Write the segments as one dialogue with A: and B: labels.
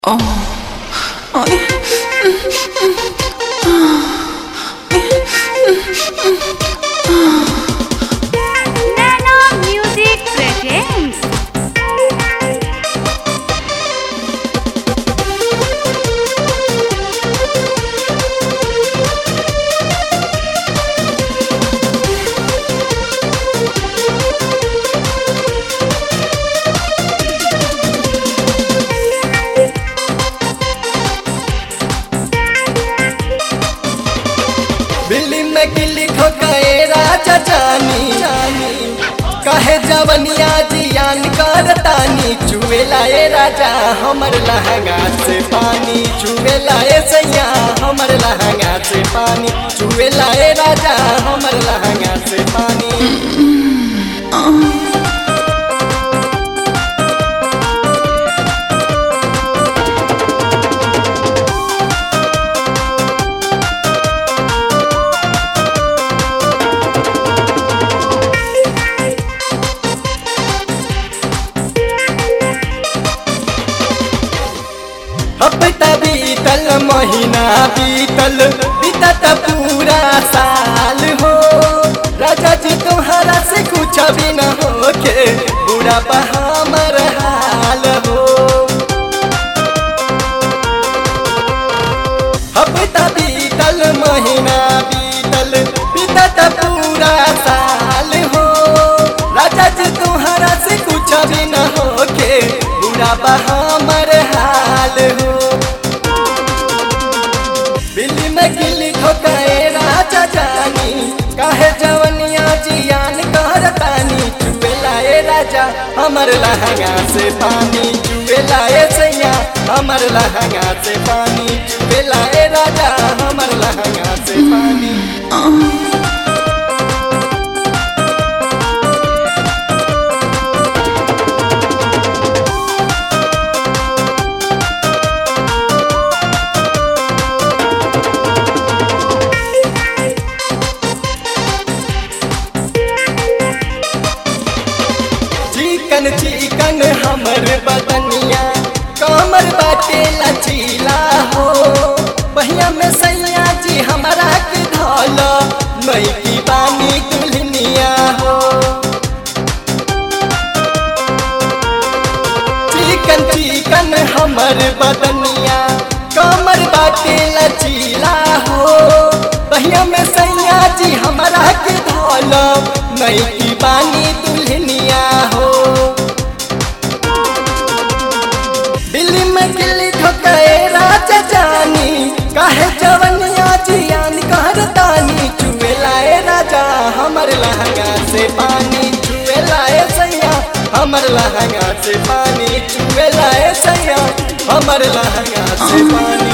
A: Nano Music presents
B: बिल्ली में गिल्ली ठोकाए राजा जानी कहे जवनिया जियान करतानी चुए लाए राजा हमर लहंगा से पानी चुए लाए सैया हमर लहंगा से पानी चुए लाए राजा हमर लहंगा से पानी हफ्ता बीतल महीना बीतल बीतत पूरा साल हो राजा जी तुम्हारा से कुछ भी न होके बुरा हमर हाल हो हफ्ता बीतल महीना बीतल बीतत पूरा साल हो राजा जी तुम्हारा से कुछ भी न होके बुरा हमर हाल हो बिल्ली में गिल्ली ठोकाए राजा जानी काहे जवनिया जियान करतानी चुए लाए राजा हमर लहंगा से पानी चुए लाए सैया हमर लहंगा से पानी चुए लाए राजा हमर लहंगा से पानी चिकन चिकन हमर बदनिया कमर बाटे लचीला हो बहिया में सैया जी हमारा के धौल मई की बानी दुल्हनिया हो चिकन चिकन हमर बदनिया कमर बाटे लचीला हो बहिया में सैया जी हमारा के धौल मई की बानी दुल्हनिया हो दिल्ली में गिल्ली ठोकाए राजा जानी काहे जवनिया जियान कहरतानी चुए लाए राजा हमर लहंगा से पानी चुए लाए सैया हमर लहंगा से पानी चुए लाए सैया हमर लहंगा से पानी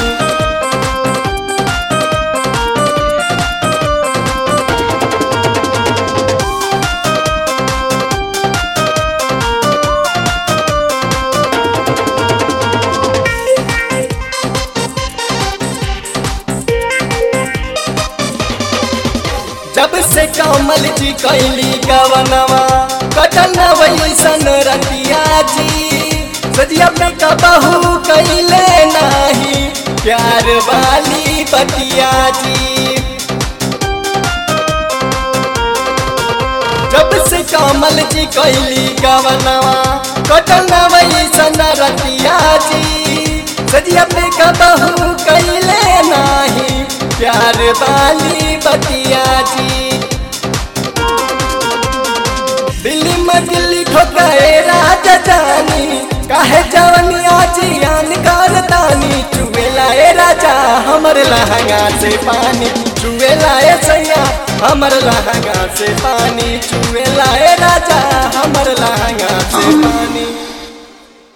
B: जब से कमल जी कैली गवनवा कटन वैसन रतिया जी सजिया पे कबहू कैले नाही प्यार वाली बतिया जी जब से कमल जी कैली गवनवा कटन वैसन रतिया जी सजिया पे कबहू कैले नाही प्यार वाली बतिया जी दिल्ली में दिल्ली ठोकाए राजा जानी काहे जवनिया जियान करतानी चुए लाए राजा हमर लहंगा से पानी चुए लाए सैया हमर लहंगा से पानी चुए लाए राजा हमर लहंगा से पानी